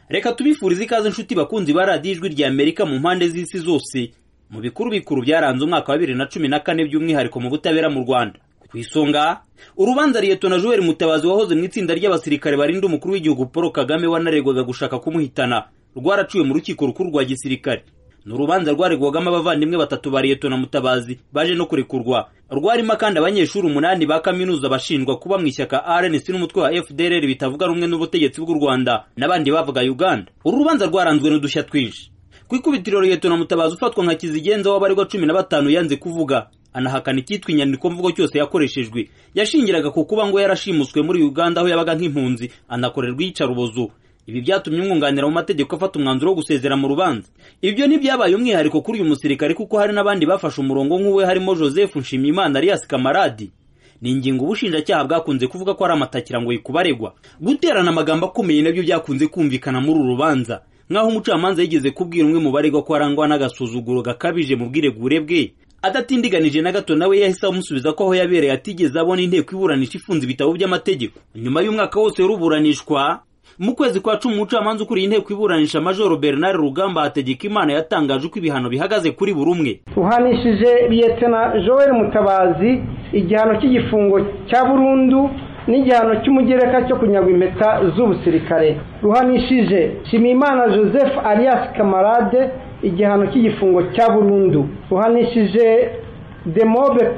reka tubifurize ikaze inshuti bakunzi ba radiyo ijwi rya amerika mu mpande z'isi zose mu bikuru bikuru byaranze umwaka wa bibiri na cumi na kane by'umwihariko mu butabera mu rwanda ku isonga urubanza liyetona joel mutabazi wahoze mu itsinda ry'abasirikare barinda umukuru w'igihugu paul kagame wanaregwaga gushaka kumuhitana rwaraciwe mu rukiko rukuru rwa gisirikare ni urubanza rwaregwagamo abavandimwe batatu ba liyetona mutabazi baje no kurekurwa rwarimo kandi abanyeshuri umunani ba kaminuza bashinjwa kuba mu ishyaka rnc n'umutwe wa fdrr bitavuga rumwe n'ubutegetsi bw'u rwanda n'abandi bavuga uganda uru rubanza rwaranzwe n'udushya twinshi ku ikubitiro liyetona mutabazi ufatwa nka kizigenza w'abaregwa cumi na batanu yanze kuvuga anahakana icyitwa inyandiko mvugo cyose yakoreshejwe yashingiraga ku kuba ngo yarashimuswe muri uganda aho yabaga nk'impunzi anakorerwa iyicarubozo ibi byatumye umwunganira mu mategeko afata umwanzuro wo gusezera mu rubanza ibyo ntibyabaye umwihariko kuri uyu musirikare kuko hari n'abandi bafashe umurongo nk'uwe harimo joseph nshimiyimana alias kamaradi ni ingingo ubushinjacyaha bwakunze kuvuga ko ari amatakirangoyi ku baregwa guterana amagambo akomeye nabyo byakunze kumvikana muri uru rubanza nk'aho umucamanza yigeze kubwira umwe mu baregwa ko arangwa n'agasuzuguro gakabije mu bwiregure bwe adatindiganije na gato nawe yahise amusubiza ko aho yabereye atigeze abona inteko iburanisha ifunze ibitabo by'amategeko nyuma y'umwaka wose ruburanishwa mu kwezi kwa cumi umucamanza ukuriye inteko iburanisha majoro bernard rugamba hategeka imana yatangaje uko ibihano bihagaze kuri buri umwe ruhanishije liyetena joel mutabazi igihano cy'igifungo cya burundu n'igihano cy'umugereka cyo kunyagwa impeta z'ubusirikare ruhanishije nshimiyimana joseph alias kamarade igihano cy'igifungo cya burundu ruhanishije demobe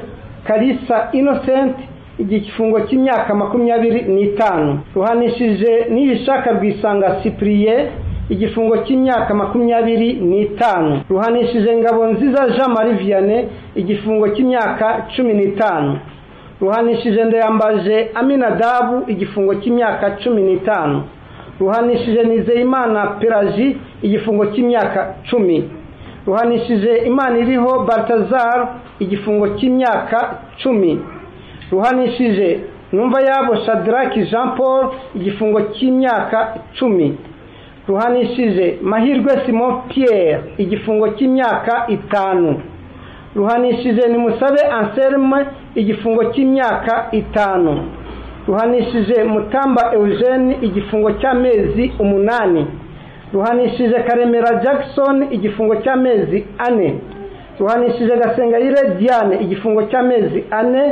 karisa inosenti igifungo cy'imyaka makumyabiri n'itanu ruhanishije n'ibishaka rwisanga sipuriye igifungo cy'imyaka makumyabiri n'itanu ruhanishije ngabo nziza jean marie vianney igifungo cy'imyaka cumi n'itanu ruhanishije ndayambaje aminadabu igifungo cy'imyaka cumi n'itanu ruhanishije nizeyimana pelaji igifungo cy'imyaka cumi ruhanishije imana iriho baltazar igifungo cy'imyaka cumi ruhanishije numva yabo shadaraki jean paul igifungo cy'imyaka cumi ruhanishije mahirwe simon pierre igifungo cy'imyaka itanu ruhanishije nimusabe anselme igifungo cy'imyaka itanu ruhanishije mutamba eugene igifungo cy'amezi umunani ruhanishije karemera jackson igifungo cy'amezi ane ruhanishije gasengayire diane igifungo cy'amezi ane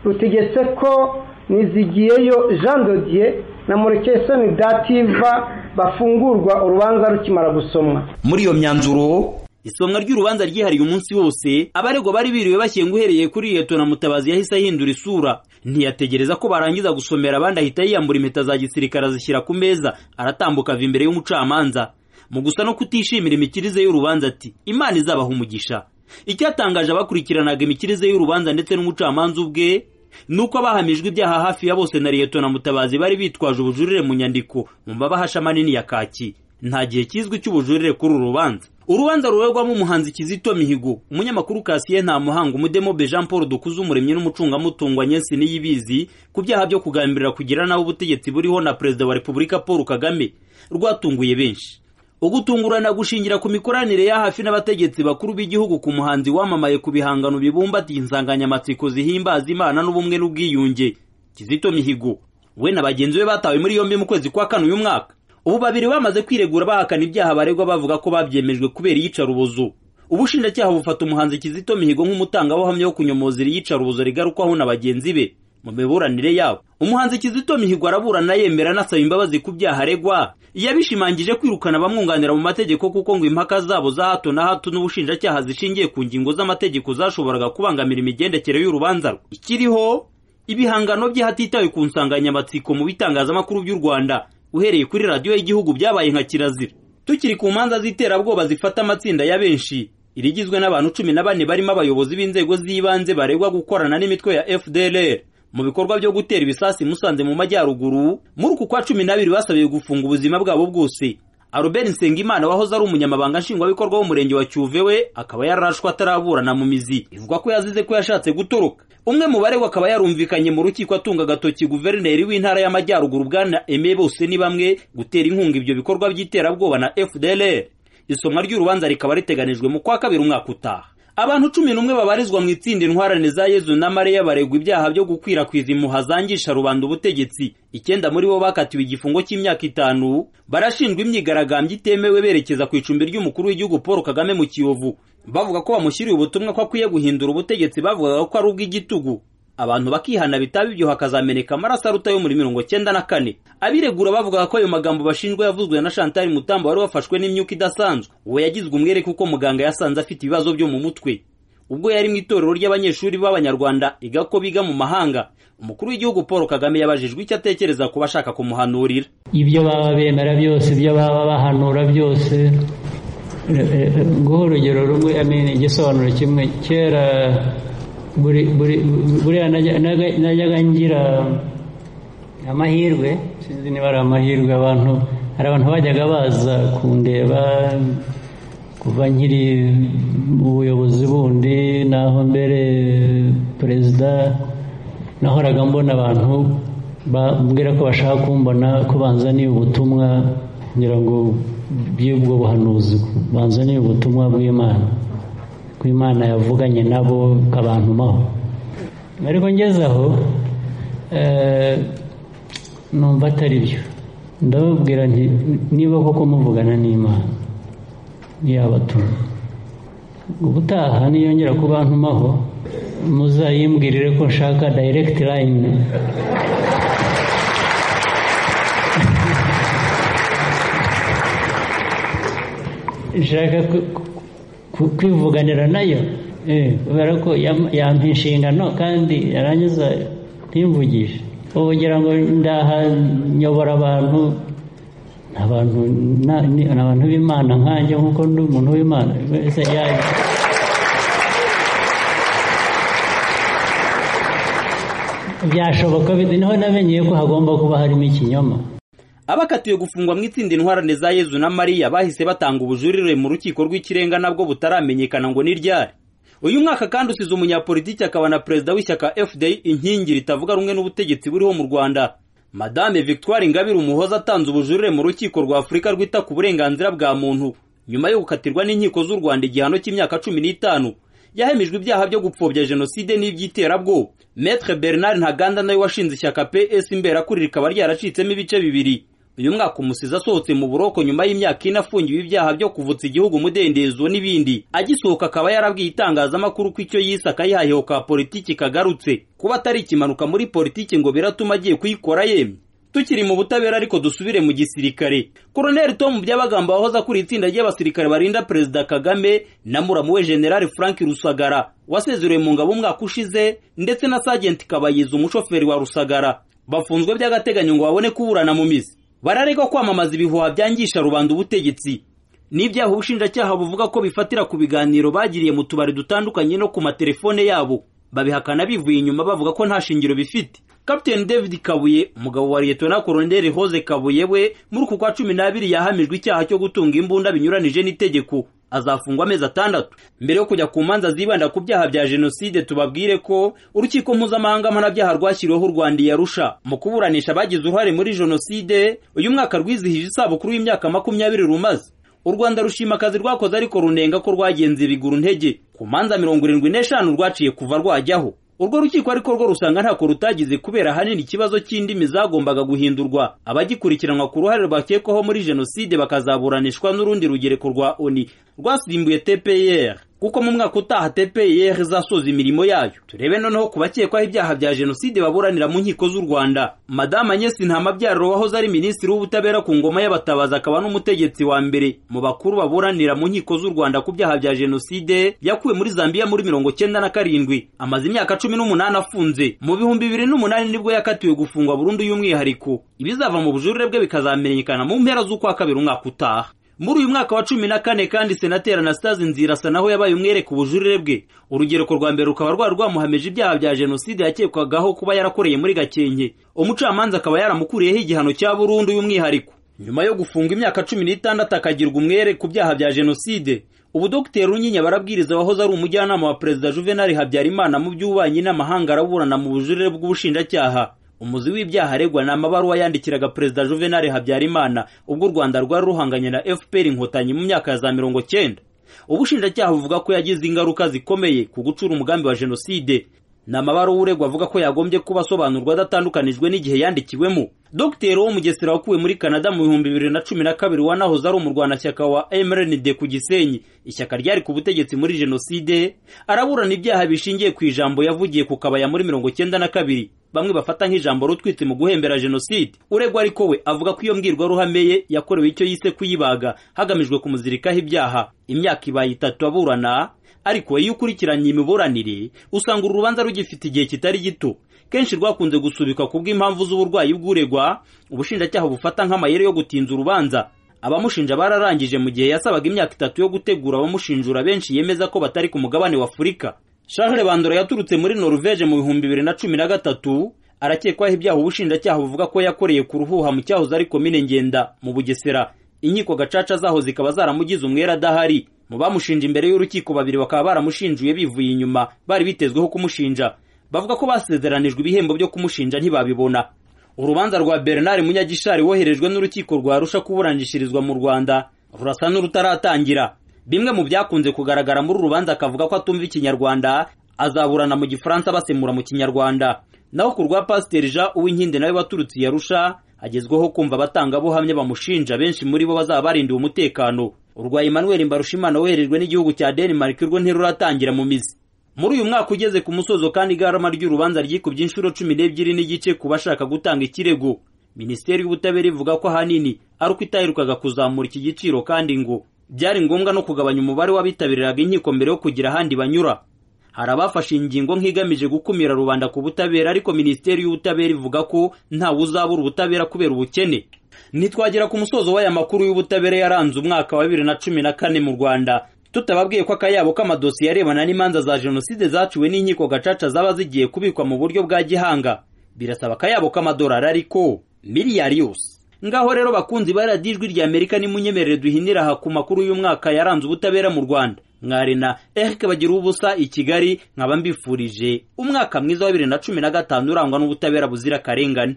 rutegetse ko nizigiyeyo jean dodier na murekesoni dativa bafungurwa urubanza rukimara gusomwa muri iyo myanzuro isomwa ry'urubanza ryihariye umunsi wose abaregwa bari biriwe bashyinga uhereye kuri liyetona mutabazi yahise ahindura isura ntiyategereza ko barangiza gusomera abandi ahita yiyambura impeta za gisirikare azishyira ku meza aratambuka ava imbere y'umucamanza mu gusa no kutishimira imikirize y'urubanza ati imana izabaha umugisha icyatangaje abakurikiranaga imikirize y'urubanza ndetse n'umucamanza ubwe ni uko abahamijwe ibyaha hafi ya bose na liyetona mutabazi bari bitwaje ubujurire mu nyandiko mu mabahasha manini ya kaki nta gihe kizwi cy'ubujurire kuri uru rubanza urubanza ruregwamo umuhanzi kizito mihigo umunyamakuru kasiye nta muhanga umudemobe jean paul dukuze umuremyi n'umucungamutungo anyensi niyibizi ku byaha byo kugambirira kugira nabi ubutegetsi buriho na perezida wa repubulika paul kagame rwatunguye benshi ugutungurana gushingira ku mikoranire ya hafi n'abategetsi bakuru b'igihugu ku muhanzi wamamaye ku bihangano bibumbatiye insanganyamatsiko zihimbaza imana n'ubumwe n'ubwiyunge kizito mihigo we na bagenzi be batawe muri yombi mu kwezi kwa kane uyu mwaka ubu babiri bamaze kwiregura bahakana ibyaha baregwa bavuga ko babyemejwe kubera iyicarubozo ubushinjacyaha bufata umuhanzi kizito mihigo nk'umutangabuhamya wo kunyomoza iyicarubozo rigarukwaho na bagenzi be mu miburanire yabo umuhanzi kizito mihigo araburana yemera anasaba imbabazi ku byaha aregwa yabishimangije kwirukana abamwunganira mu mategeko kuko ngo impaka zabo za hato na hato n'ubushinjacyaha zishingiye ku ngingo z'amategeko zashoboraga kubangamira imigendekere y'urubanza rwe ikiriho ibihangano bye hatitawe ku nsanganyamatsiko mu bitangazamakuru by'u rwanda uhereye kuri radiyo y'igihugu byabaye nka kirazira tukiri ku manza z'iterabwoba zifata amatsinda ya benshi irigizwe n'abantu cumi na bane barimo abayobozi b'inzego z'ibanze baregwa gukorana n'imitwe ya fdlr mu bikorwa byo gutera ibisasu musanze mu majyaruguru muri uku kwa cumi n'abiri basabiwe gufunga ubuzima bwabo bwose Albert nsengimana wahoze ari umunyamabanga nshingwabikorwa w'umurenge wa cyuve we akaba yararashwe ataraburana mu mizi bivugwa ko yazize ko yashatse gutoroka umwe mu baregwa akaba yarumvikanye mu rukiko atunga agatoki guverineri w'intara y'amajyaruguru bwana eme bose ni bamwe gutera inkunga ibyo bikorwa by'iterabwoba na fdlr isomwa ry'urubanza rikaba riteganijwe mu kwa kabiri umwaka utaha abantu cumi n'umwe babarizwa mu itsinda intwarane za yezu na mariya baregwa ibyaha byo gukwirakwiza impuha zangisha rubanda ubutegetsi icyenda muri bo bakatiwe igifungo cy'imyaka itanu barashinjwa imyigaragambyo itemewe berekeza ku icumbi ry'umukuru w'igihugu paul kagame mu kiyovu bavuga ko bamushyiriye ubutumwa ko akwiye guhindura ubutegetsi bavugaga ko ari ubw'igitugu abantu bakihana bitaba ibyo hakazameneka amaraso aruta yo muri mirongo cyenda na kane abiregura bavugaga ko ayo magambo bashinjwa yavuzwe na chantal mutambo wari wafashwe n'imyuka idasanzwe uwo yagizwe umwere kuko muganga yasanze afite ibibazo byo mu mutwe ubwo yari mu itorero ry'abanyeshuri b'abanyarwanda iga ko biga mu mahanga umukuru w'igihugu paul kagame yabajijwe icyo atekereza ku bashaka kumuhanurira ibyo baba bemera byose ibyo baba bahanura byose guha urugero rumwe igisobanuro kimwe kera buriya najyaga ngira amahirwe sinzi niba ari amahirwe abantu hari abantu bajyaga baza kundeba kuva nkiri mu buyobozi bundi naho mbere perezida nahoraga mbona abantu bambwira ko bashaka kumbona ko banza ni ubutumwa kugira ngo bw'ubwo buhanuzi banza ni ubutumwa bw'imana ko imana yavuganye nabo kabantumaho ariko ngeze aho numva atari byo ndababwira nti niba koko muvugana n'imana ntiyabatuma ubutaha niyongera kubantumaho muzayimbwirire ko nshaka dayiregiti layini nshaka kwivuganira nayo kubera ko yampa inshingano kandi yarangiza ntimvugishe ubugira ngo ndaha nyobora abantu ni abantu b'imana nkanjye nk'uko ndi umuntu w'imana wese yaje byashoboka niho namenyeye ko hagomba kuba harimo ikinyoma abakatiwe gufungwa mu itsinda intwarane za yezu na mariya bahise batanga ubujurire mu rukiko rw'ikirenga nabwo butaramenyekana ngo ni ryari uyu mwaka kandi usize umunyapolitiki akaba na perezida w'ishyaka fda inkingi ritavuga rumwe n'ubutegetsi buriho mu rwanda madame victoire ingabire umuhoza atanze ubujurire mu rukiko rwa afurika rwita ku burenganzira bwa muntu nyuma yo gukatirwa n'inkiko z'u rwanda igihano cy'imyaka cumi n'itanu yahemijwe ibyaha byo gupfobya jenoside n'iby'iterabwoba metre bernard ntaganda nawe washinze ishyaka ps imberakuri rikaba ryaracitsemo ibice bibiri uyu mwaka umusizi asohotse mu buroko nyuma y'imyaka ine afungiwe ibyaha byo kuvutsa igihugu umudendezo n'ibindi agisohoka akaba yarabwiye itangazamakuru ko icyo yise akayihayeho ka politiki kagarutse kuba atari ikimanuka muri politiki ngo biratuma agiye kuyikora yemye tukiri mu butabera ariko dusubire mu gisirikare koroneli tomu byabagamba wahoze akuriye itsinda ry'abasirikare barinda perezida kagame na muramu we generale frank rusagara wasezerewe mu ngabo umwaka ushize ndetse na sajenti kabayiza umushoferi wa rusagara bafunzwe by'agateganyo ngo babone kuburana mu mizi bararegwa kwamamaza ibihuha byangisha rubanda ubutegetsi n'ibyaha ubushinjacyaha buvuga ko bifatira ku biganiro bagiriye mu tubari dutandukanye no ku matelefone yabo babihakana bivuye inyuma bavuga ko nta shingiro bifite kapiteni david kabuye umugabo wa liyetona koroneli hoze kabuye we muri uku kwa cumi n'abiri yahamijwe icyaha cyo gutunga imbunda binyuranije n'itegeko azafungwa amezi atandatu mbere yo kujya ku manza zibanda ku byaha bya jenoside tubabwire ko urukiko mpuzamahanga mpanabyaha rwashyiriweho u rwanda yarusha mu kuburanisha abagize uruhare muri jenoside uyu mwaka rwizihije isabukuru y'imyaka makumyabiri rumaze u rwanda rushima akazi rwakoze ariko runenga ko rwagenze biguru ntege ku manza mirongo irindwi n'eshanu rwaciye kuva rwajyaho urwo rukiko ariko rwo rusanga ntako rutagize kubera ahanini ikibazo cy'indimi zagombaga guhindurwa abagikurikiranwa ku ruhare bakekwaho muri jenoside bakazaburanishwa n'urundi rugereko rwa oni rwasimbuye tpr kuko mu mwaka utaha tpr izasoza imirimo yayo turebe noneho ku bakekwaho ibyaha bya jenoside baburanira mu nkiko z'u rwanda madame agnesi ntamabyariro wahoze ari minisitiri w'ubutabera ku ngoma y'abatabazi akaba n'umutegetsi wa mbere mu bakuru baburanira mu nkiko z'u rwanda ku byaha bya jenoside yakuwe muri zambiya muri mirongo cyenda na karindwi amaze imyaka cumi n'umunani afunze mu bihumbi bibiri n'umunani nibwo yakatiwe gufungwa burundu y'umwihariko ibizava mu bujurire bwe bikazamenyekana mu mpera z'ukwa kabiri umwaka utaha muri uyu mwaka wa cumi na kane kandi senateri anastase nzirasa naho yabaye umwere ku bujurire bwe urugereko rwa mbere rukaba rwari rwamuhamije ibyaha bya jenoside yakekwagaho kuba yarakoreye muri gakenke umucamanza akaba yaramukuriyeho igihano cya burundu y'umwihariko nyuma yo gufunga imyaka cumi n'itandatu akagirwa umwere ku byaha bya jenoside ubu dogiteri runyinya barabwiriza wahoze ari umujyanama wa perezida juvenali habyarimana mu by'ububanyi n'amahanga araburana mu bujurire bw'ubushinjacyaha umuzi w'ibyaha aregwa ni amabaruwa yandikiraga perezida juvenali habyarimana ubwo u rwanda rwari ruhanganye na fpr inkotanyi mu myaka ya za mirongo cyenda ubushinjacyaha buvuga ko yagize ingaruka zikomeye ku gucura umugambi wa jenoside ni amabaruw'uregwa avuga ko yagombye kuba asobanurwa adatandukanijwe n'igihe yandikiwemo dogiteri wo mugesera wakuwe muri canada mu bihumbi bibiri na cumi na kabiri wanahoze ari umurwanashyaka wa mrnd ku gisenyi ishyaka ryari ku butegetsi muri jenoside araburana ibyaha bishingiye ku ijambo yavugiye ku kabaya muri mirongo cyenda na kabiri bamwe bafata nk'ijambo rutwitse mu guhembera jenoside uregwa ariko we avuga ko iyo mbwirwaruhame ye yakorewe icyo yise kuyibaga hagamijwe kumuzirikaho ibyaha imyaka ibaye itatu aburana ariko iyo ukurikiranye imiburanire usanga uru rubanza rugifite igihe kitari gito kenshi rwakunze gusubikwa ku bw'impamvu z'uburwayi bw'uregwa ubushinjacyaha bufata nk'amayeri yo gutinza urubanza abamushinja bararangije mu gihe yasabaga imyaka itatu yo gutegura abamushinjura benshi yemeza ko batari ku mugabane wa afurika Charles bandora yaturutse muri noruveje mu bihumbi bibiri na cumi na gatatu arakekwaho ibyaha ubushinjacyaha buvuga ko yakoreye ku ruhuha mu cyahoze ari komine ngenda mu bugesera inkiko gacaca zaho zikaba zaramugize umwera adahari mu bamushinja imbere y'urukiko babiri bakaba baramushinjuye bivuye inyuma bari bitezweho kumushinja bavuga ko basezeranijwe ibihembo byo kumushinja ntibabibona urubanza rwa bernard munyagishari woherejwe n'urukiko rwa rusha kuburanishirizwa mu rwanda rurasa n'urutaratangira bimwe mu byakunze kugaragara muri uru rubanza akavuga ko atumva ikinyarwanda azaburana mu gifaransa basemura mu kinyarwanda naho ku rwa pasiteri jean uwinkindi nawe waturutse i yarusha agezweho kumva abatangabuhamya bamushinja benshi muri bo bazaba barindiwe umutekano urwa emmanuel mbarushimana woherejwe n'igihugu cya denmark urwo ntiruratangira mu mizi muri uyu mwaka ugeze ku musozo kandi igarama ry'urubanza ryikubye inshuro cumi n'ebyiri n'igice ku bashaka gutanga ikirego minisiteri y'ubutabera ivuga ko ahanini ari uko itaherukaga kuzamura iki giciro kandi ngo byari ngombwa no kugabanya umubare w'abitabiriraga inkiko mbere yo kugira ahandi banyura hari abafashe ingingo nk'igamije gukumira rubanda ku butabera ariko minisiteri y'ubutabera ivuga ko ntawe uzabura ubutabera kubera ubukene ntitwagera ku musozo w'aya makuru y'ubutabera yaranze umwaka wa bibiri na cumi na kane mu rwanda tutababwiye ko akayabo k'amadosiye arebana n'imanza za jenoside zaciwe n'inkiko gacaca zaba zigiye kubikwa mu buryo bwa gihanga birasaba akayabo k'amadolari ariko miliyari yose ngaho rero bakunzi ba radiyo ijwi rya amerika nimunyemerere duhinira aha ku makuru y'umwaka yaranze ubutabera mu rwanda mwari na erike bagira ubusa i kigali nkaba mbifurije umwaka mwiza wa bibiri na cumi na gatanu urangwa n'ubutabera buzira akarengane